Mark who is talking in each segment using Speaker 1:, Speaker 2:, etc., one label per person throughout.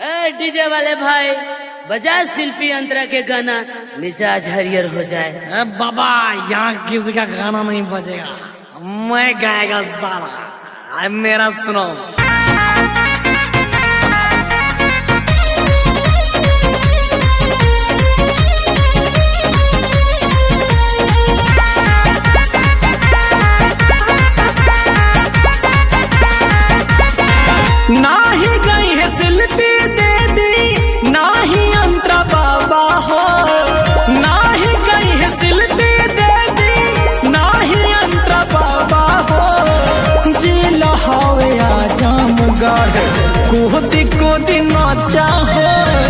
Speaker 1: ए DJ वाले भाई बजा शिल्पी अंतरा के गाना मिजाज हरियर हो जाए
Speaker 2: ए बाबा यहाँ किसी का गाना नहीं बजेगा मैं गाएगा साला अब मेरा सुनो नाही गई है शिल्पी देवी नाही अंतरा बाबा हो नाही गई है शिल्पी देवी नाही अंतरा बाबा हो जिल हवे आजम गढ़ कूदी कूदी नाचा हो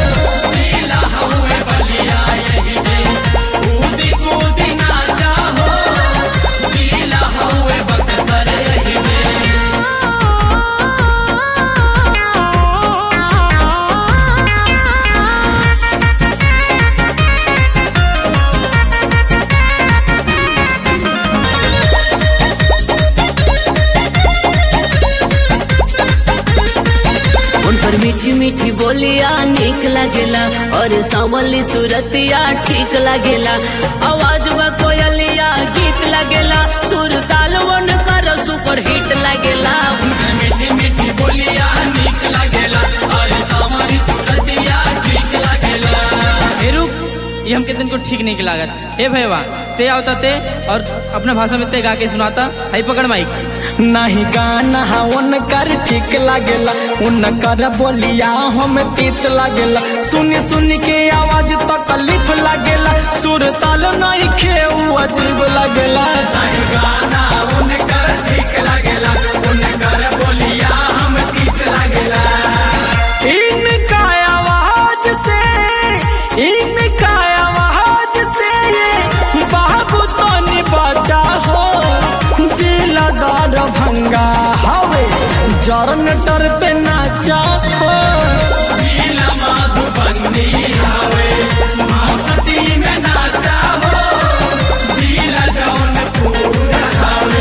Speaker 1: उन पर मीठी मीठी बोलिया निक लागेला और सांवली सूरतिया ठीक लागेला आवाज बा कोयलिया गीत लागेला सुर ताल वन कर सुपर हिट लागेला
Speaker 3: मीठी मीठी बोलिया निक लागेला और सावरी सूरतिया ठीक लागेला
Speaker 4: ए रुक ये हमके दिन को ठीक नहीं लागत ए भैया ते आवता ते और अपना भाषा में ते गा के सुनाता हाई पकड़ माइक
Speaker 2: नहीं गाना उनकर ठीक लागेला उनकर बोलिया हम तीत लागेला सुनी सुनी के आवाज तकलीफ लागेला सुर ताल नहीं खेऊ अजीब लागेला
Speaker 3: गाना उनकर ठीक लागेला उनकर बोलिया हम तीत लागेला
Speaker 2: इनका आवाज से इनका आवाज से ये बाबू तो बचा हो जिलादार भंगा हवे जरनटर पे नाचा हो
Speaker 3: नीला माधुबनी हवे मस्ती में नाचा हो नीला जौनपुर हवे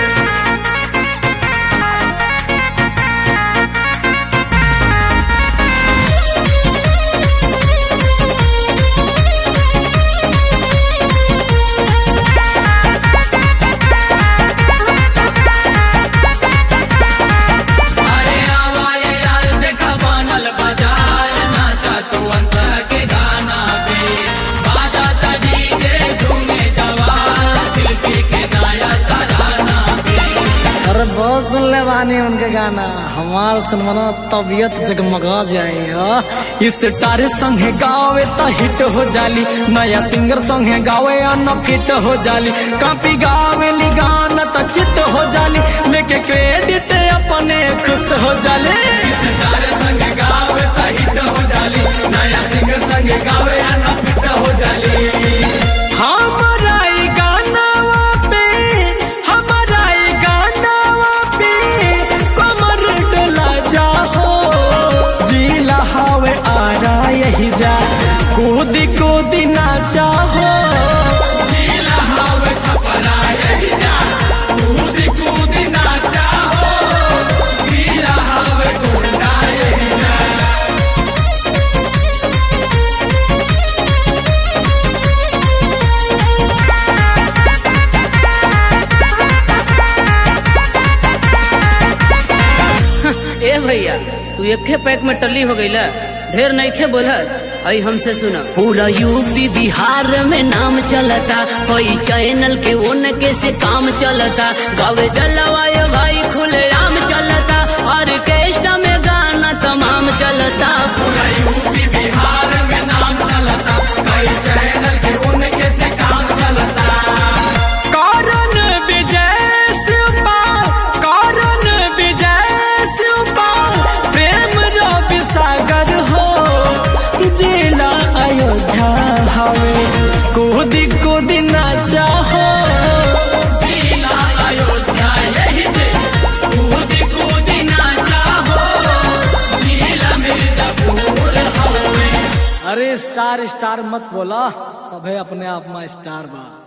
Speaker 3: अरे आवाए यार देखा बनल बाजार नाचा तू अंतर के गाना पे बाजा डीजे झूमे जवान शिल्पी के गाया तराना पे
Speaker 2: अरे बहुत सुन ले बानी उनके गाना हमार सुनवाना तबीयत जगमगा जाए हा। इस तारे संगे गावे तो हिट हो जाली नया सिंगर संगे गावे न फिट हो जाली कापी गावे ली गाना तो चित हो जाली लेके क्रेडिट अपने खुश हो जाले
Speaker 3: सितारे संग गावे त हिट हो जाली नया सिंगर संग गावे ना फिट हो जाली
Speaker 2: हमारा ई गानावा पे हमारा ई गानावा पे कमर डोला जा हो जिला हवे आ रहा यही जा कूदी कूदी नाचा हो
Speaker 3: नीला हवे छपरा यही जा कूद कूद नाचा हो नीला हवे गुंडा यही जा
Speaker 1: ए भैया तू एके पैक में टल्ली हो गईला ढेर नईखे बोलत आई हमसे सुना पूरा यूपी बिहार में नाम चलता कोई चैनल के उनके से काम चलता गावे जलवाय भाई खुले आम चलता ऑर्केस्ट्रा में गाना तमाम चलता
Speaker 3: पूरा यूपी बिहार में नाम चलता कई चैनल के उनके से काम चलता
Speaker 2: कारण विजय शिवपाल कारण विजय शिवपाल प्रेम रवि सागर हो जिला अयोध्या हवे कूदी कूदी नाचा हो
Speaker 3: जिला अयोध्या यही जे कूद कूद नाचा हो जिला मिर्जापुर हवे
Speaker 2: अरे स्टार स्टार मत बोला सभे अपने आप में स्टार बा